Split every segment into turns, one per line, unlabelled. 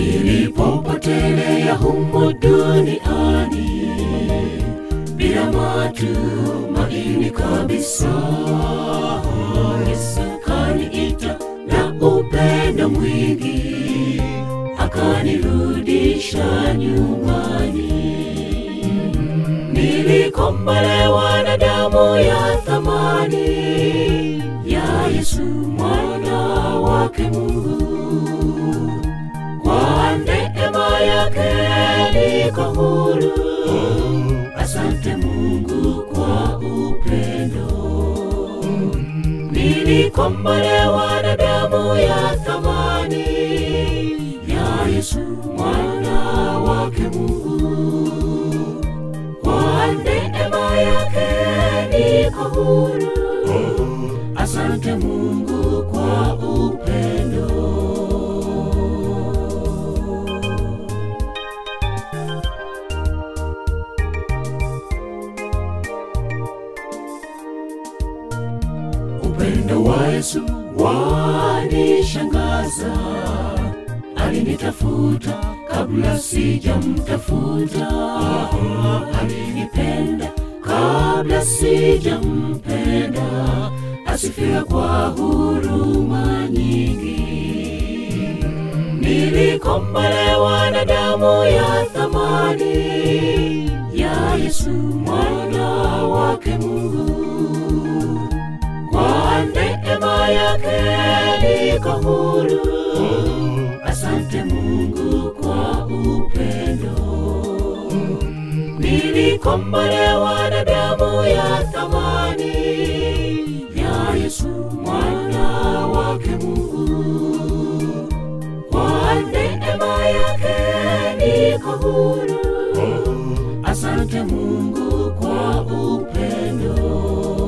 nilipopotelea humo duniani bila matumaini kabisa. Yesu kaniita na upendo mwingi, akanirudisha nyumbani. Nilikombolewa na damu ya thamani ya Yesu mwana wake Mungu. Kwa neema yake niko huru. Asante Mungu kwa upendo. Nilikombolewa na damu ya thamani ya Yesu mwana wake Mungu. Kwa neema yake niko huru. Asante Mungu kwa upendo. Upendo wa Yesu wanishangaza, alinitafuta kabla sijamtafuta, alinipenda kabla sijampenda, asifiwe kwa huruma nyingi. Nilikombolewa na damu ya thamani ya Yesu mwana wake Mungu. Kwa neema yake niko huru. Asante Mungu kwa upendo. Nilikombolewa na damu ya thamani ya Yesu mwana wake Mungu. Kwa neema yake niko huru. Asante Mungu kwa upendo.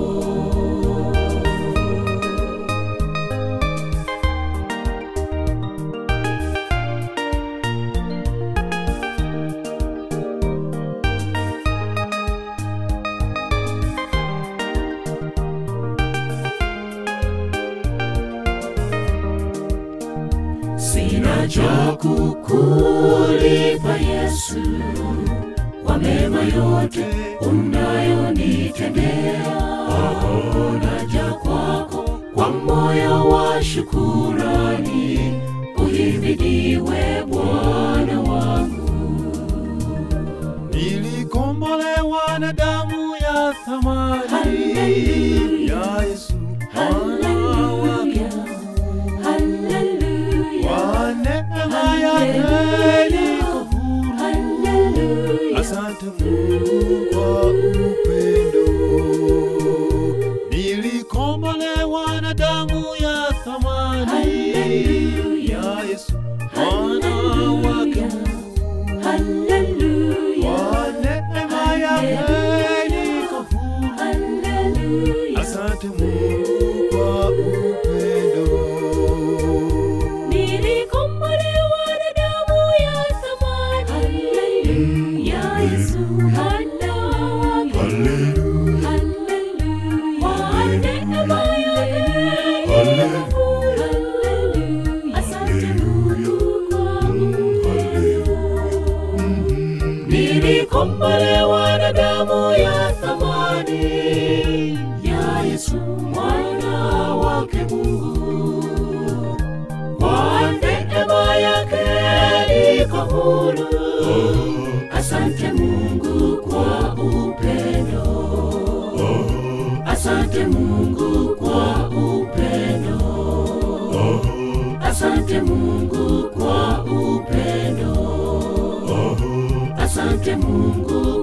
Sina cha kukulipa Yesu kwa mema yote unayonitendea. Naja kwako kwa moyo wa shukurani, uhimidiwe Bwana wangu.
Nilikombolewa na damu ya thamani
Hallelujah.
ya Yesu mwana wake
Hallelujah. Hallelujah.
Kwa neema yake niko huru.
Hallelujah.
Asante Mungu kwa upendo. Nilikombolewa na damu ya thamani
Hallelujah.
ya Yesu mwana wake Mungu.
Hallelujah.
Kwa neema yake niko huru.
Hallelujah.
Asante Mungu kwa upendo.
Nilikombolewa na damu ya thamani ya Yesu mwana wake. Hallelujah. Kwa neema yake niko huru. Asante Mungu kwa upendo. Nilikombolewa na damu ya thamani ya Yesu mwana wake Mungu. Kwa neema yake niko huru. Asante Mungu kwa upendo. Asante Mungu kwa upendo. Asante Mungu kwa upendo. Asante Mungu